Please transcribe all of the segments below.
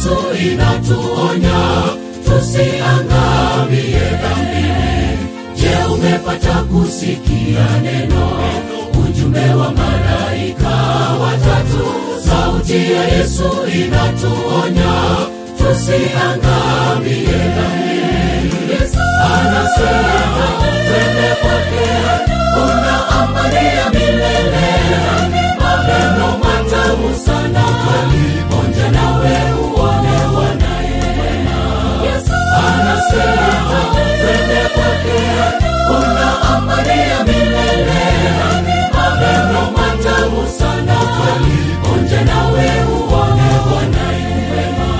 Yesu inatuonya tusiangamie dhambini. Je, umepata kusikia neno, ujumbe wa malaika watatu? Sauti ya Yesu inatuonya tusiangamie dhambini. Yesu anasema twende kwake, kuna amani ya milele, maneno matamu sana, onja nawe uone wanaye wema. Yesu anasema twende kwake, kuna amani ya milele, maneno matamu sana, onja nawe uone wanaye wema.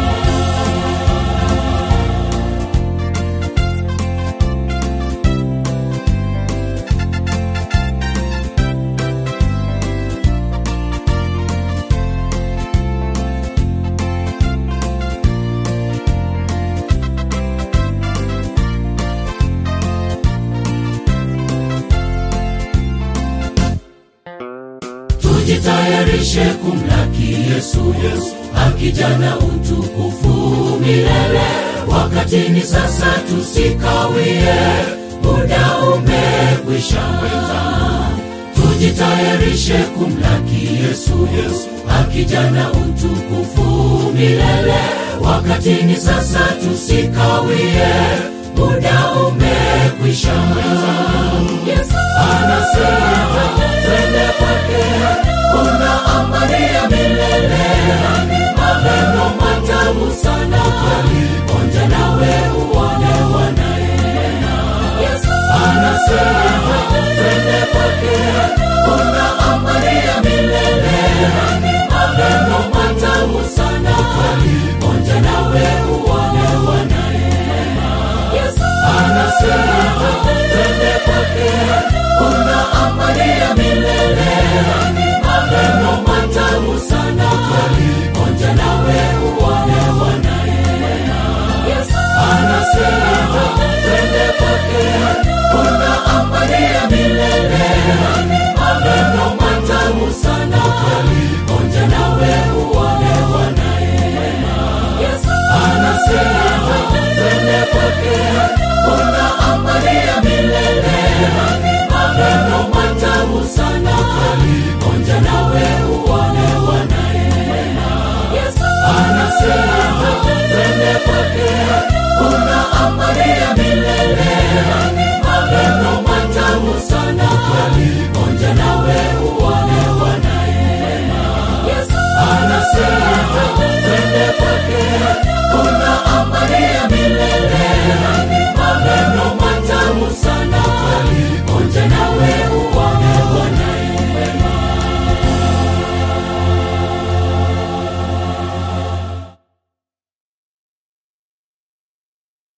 tujitayarishe kumlaki Yesu, akija na utukufu milele. Wakati ni sasa, tusikawie, muda umekwisha mwenzangu. Tujitayarishe kumlaki Yesu, akija na utukufu milele. Wakati ni sasa, tusikawie, muda umekwisha mwenzangu. Yesu anasema twende kwake, kuna amani ya milele, maneno